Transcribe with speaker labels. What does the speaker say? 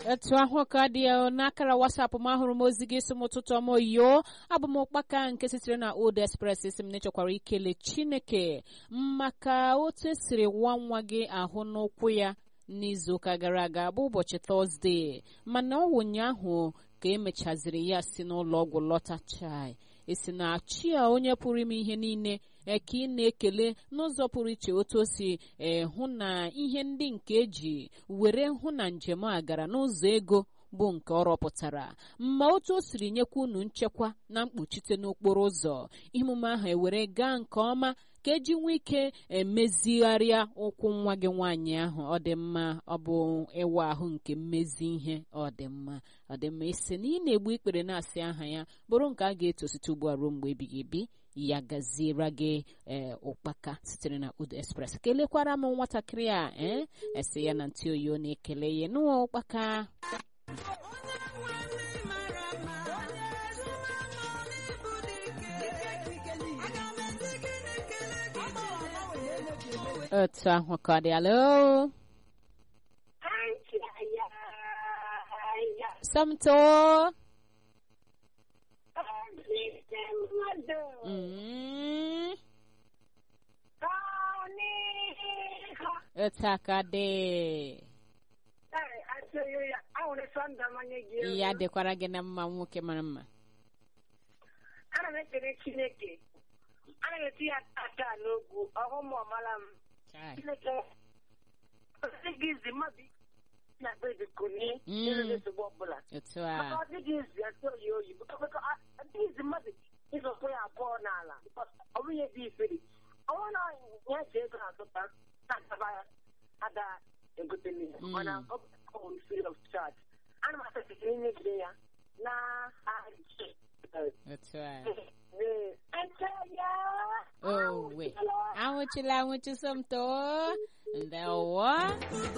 Speaker 1: etu ahụ ka dị ya n'akara wasapụ m ahụrụ m ozi gị si m ụtụtụ ọma oyo abụ m ụkpaka nke sitere na old express si m na-echekwara ikele chineke maka otu esiri nwa nwa gị ahụ n'ụkwụ ya n'izuụka gara aga bụ ụbọchị tọzdee mana ọ wụ ụnyaahụ ka emechaziri ya si n'ụlọ ọgwụ lọta chai esi na chi a onye pụrụ ime ihe niile ka ị na-ekele n'ụzọ pụrụ iche otu o si hụ na ihe ndị nke eji were hụ na njem a gara n'ụzọ ego bụ nke ọ rọpụtara ma otu o siri nyekwa unu nchekwa na mkpuchite n'okporo ụzọ emume ahụ ewere gaa nke ọma ka eji nwee ike emezigharịa ụkwụ nwa gị nwaanyị ahụ ọ dị mma ọ bụ ịwa ahụ nke mmezi ihe ọ dị mma ọ dị mma isi na ị na-egbu ikpere na-asị aha ya bụrụ nke a ga-eto site ugbu a ruo mgbe ebighị ebi ya gaziere gị ee ụkpaka sitere na Old Express kelekwara m nwatakịrị a ee esi ya na ntị oyi ọ na-ekele ya nụọ ụkpaka otu ahụ ka ọ dị alo samto Mm. otu aka dị ya dịkwara gị na mma nwoke mara mma
Speaker 2: ana m ekele chineke ana m eti ya aka n'ogwu ọhụm ọmala m
Speaker 1: Chai.
Speaker 2: chineke ọ dịghị izi mmadụ na be ebikoni
Speaker 1: Mm.
Speaker 2: n'enweghị nsogbu ọbụla
Speaker 1: otu
Speaker 2: maka
Speaker 1: a
Speaker 2: ọ dịghị izi esi oyi oyi bụkwa ọ dịghị izi mmadụ ịzọkwa ya abụọ n'ala ọ bụghị ebe iferi ọnwụ na ya ji ego azụta na-adaba ya ada egotele ya
Speaker 1: Mm.
Speaker 2: mana ọ bụ free of charge ana m asasịsị inyegide ya na aji
Speaker 1: otu a
Speaker 2: Oh,
Speaker 1: owe anwụchila anwụchi somto ndewo